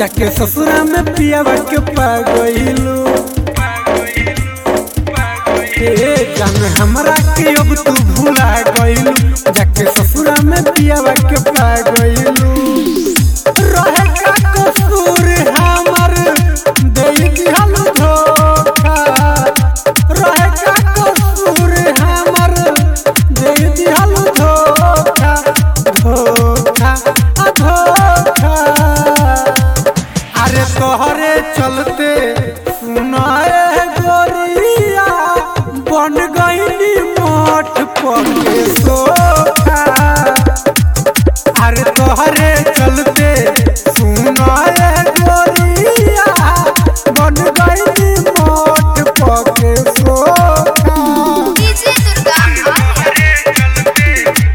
जाके ससुरा में पियावा के पा गइलू ए जान हमरा के अब तू भुला गइलू जाके ससुरा में पियावा के पा गइलू रहे का कसूर हमर दे दिहल धोखा रहे का कसूर हमर दे दिहल धोखा धोखा आ धोखा अरे तोहरे चलते सुनाए गोरिया बन गईली मोट पके सोखा अरे तोहरे चलते सुनाए गोरिया बन गईली मोट पके सोखा डीजे दुर्गा मानिया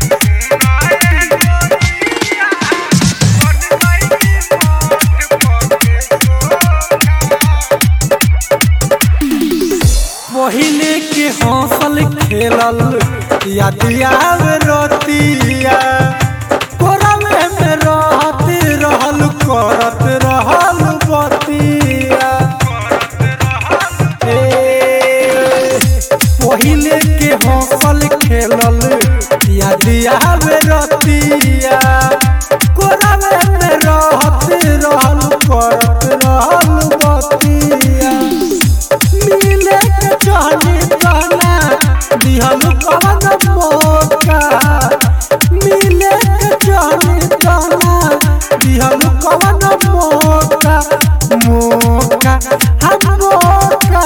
पहिले के हौसल खेलल याद आवे रोतिया कोरवे में रहत रहल करत रहल बतिया ए, पहिले के हौसल खेलल याद आवे रोतिया कोरवे में रहत रहल करत रहल बतिया मिले के चाहनी कहना दिहल कवन मौका मिले के चाहनी कहना दिहल कवन मौका मौका हम मौका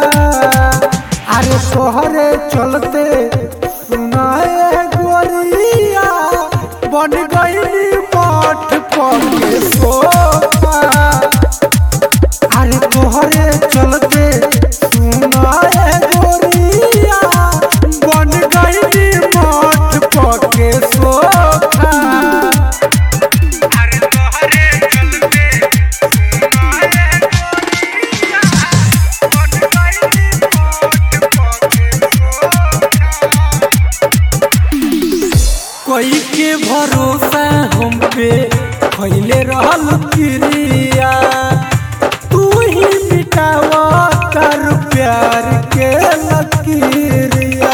अरे तोहरे चलते सुनाए गोरिया बन गईली मठ पके सोफा अरे तोहरे चलते सुनाए गोरिया बन गईली मठ पके सोखा अरे तोहरे चलते सुनाए गोरिया बन गईली मठ पके कोई के भरोसा हम पे खैले रहल क्रिया तू ही मिटावा कर प्यार के लकीरिया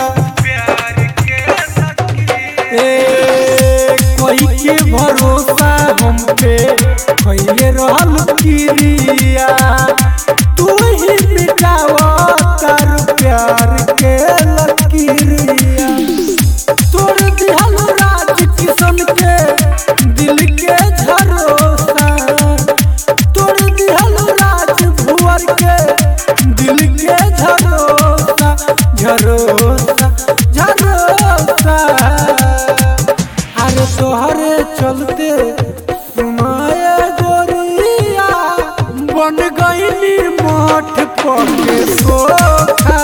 ए कोई के भरोसा हम पे खैले रहल क्रिया तू ही मिटावा कर प्यार के लकीरिया तोड़ दिहल राज किशन के दिल के झरोसा तोड़ दिहल राज भुवर के दिल के झरोसा झरोसा झरोसा अरे तोहरे चलते सुनाए गोरिया बन गईली मठ पके सोखा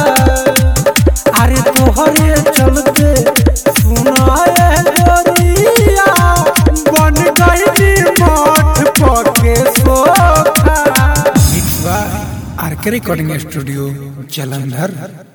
अरे तोहरे चलते सुनाए गोरिया बन गईली मठ पके सोखा आर के रिकॉर्डिंग स्टूडियो जलंधर